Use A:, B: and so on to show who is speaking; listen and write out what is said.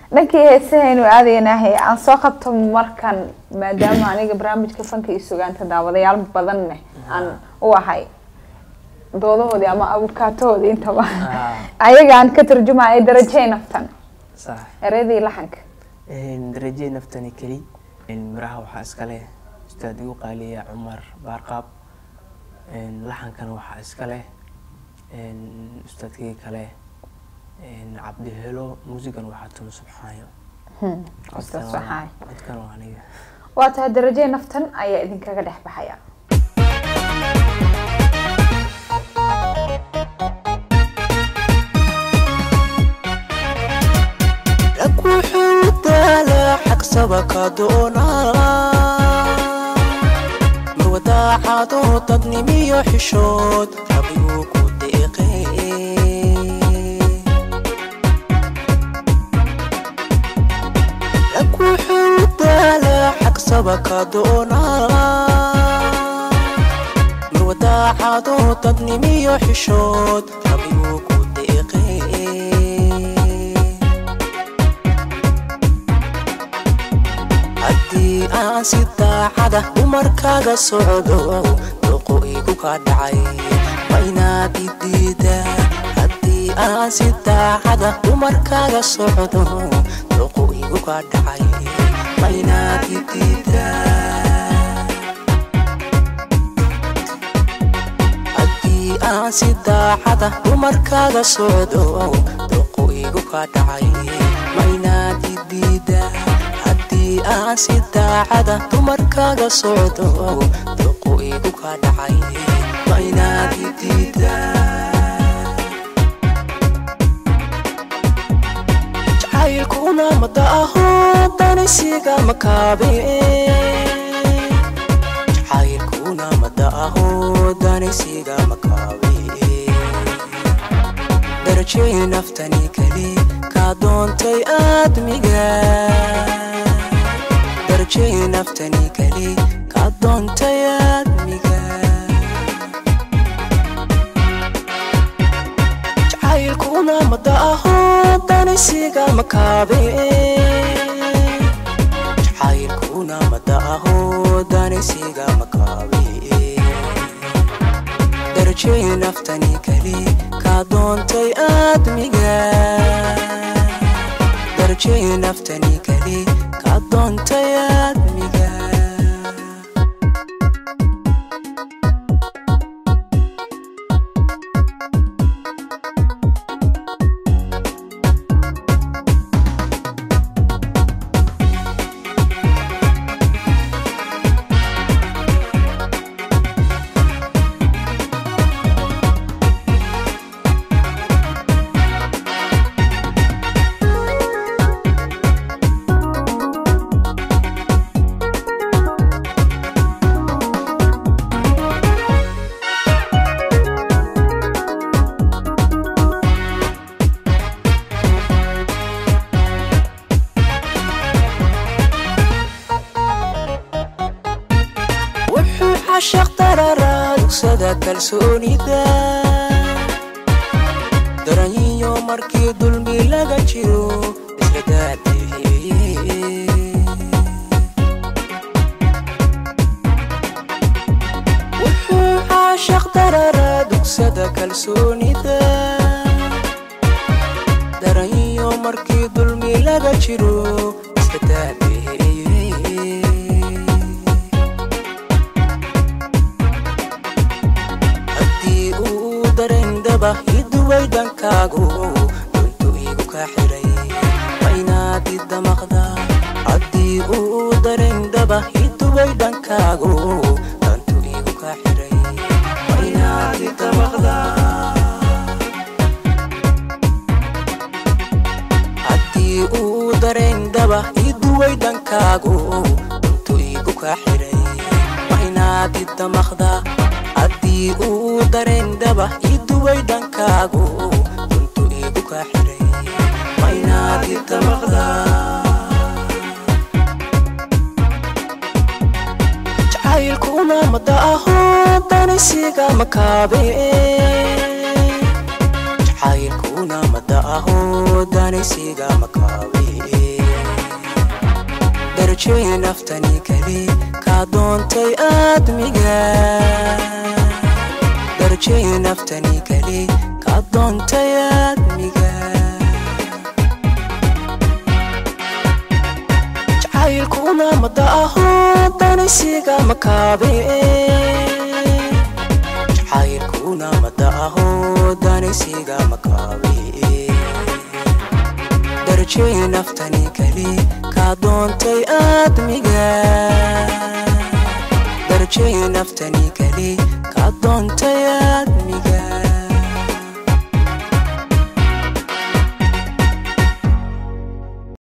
A: dhankii heesahaynu aadaynahay aan soo qabto markan maadaama aniga barnaamijka fanka iyo sugaanta daawadayaal badanne aan u ahay doodahoodii ama abukaatahoodii intaba ayagaan ka tarjumaya darajey naftan
B: sax
A: ereydii laxanka
B: darajee naftani keli miraha waxaa iska leh ustaad igu qaaliya cumar baarqaab laxankana waxaa iska leh ustaadkii kale cabdi helo muusigan waxaa tunu subxaayo
A: Ustaad Subxaayo.
B: codkan waa aniga
A: waa tahay darajey naftan ayaa idinkaga dhex baxaya
C: rag wuxuu daalaa xagsaba ka doonaa marwadaacado dadnimiyo xishood rabiguu ku deeqee rag wuxuu daalaa xagsaba ka doonaa marwadaacado dadnimiyo xishood rabiguu ku deeqee haddii aan si daacada dumarkaaga socdo dooqo igu ka dhacay ma inaad idiidaa haddii aan si daacada dumarkaaga socdo dooqo igu ka dhacay ma inaad idiidaa haddii aan si daacada dumarkaaga socdo dooqo igu ka dhacay ma inaad idiidaa haddii aan si daacada dumarkaaga socdo dooqo igu ka dhacay ma inaad idiidaa jacaylkuna mada aho danisiga makaabe jacaylkuna mada aho danisiga makaabe darajey naftani keli kaa doontay aadmiga darajey naftani keli kaa doontay aadmiga jacaylkuna mada aho danisiga makaabe jacaylkuna mada aho danisiga makaabe darajey naftani keli kaa doontay aadmiga darajey naftani keli kaa doontay aadmiga wuxuu cashaq dararaa dugsada kalsoonida daranyiyo markii dulmi laga jiro isla daadihiyey wuxuu caashaq dararaa dugsada kalsoonida daranyiyo markii dulmi laga jiro isla daadihiyey haddii uu darendhaba iduway dhankaagu duntu igu ka xiray ma inaad idamaqda haddii uu darendhaba iduway dhankaagu duntu igu ka xiray ma inaad idamaqda haddii uu darendhaba iduway dhankaagu duntu igu ka xiray ma inaad idamaqda haddii uu darendhaba iduway dhankaagu duntu igu ka xiray ma inaad idamaqda jacaylkuna mada aho danisiga makaabe jacaylkuna mada aho danisiga makaabe darajay naftani keli kaa doontay aadmiga darajay naftani keli kaa doontay aadmiga jacaylkuna mada aho danaysiga makaabe jacaylkuna mada aho danaysiga makaabe darajay naftani keli kaa doontay aadmiga darajay naftani keli kaa doontay aadmiga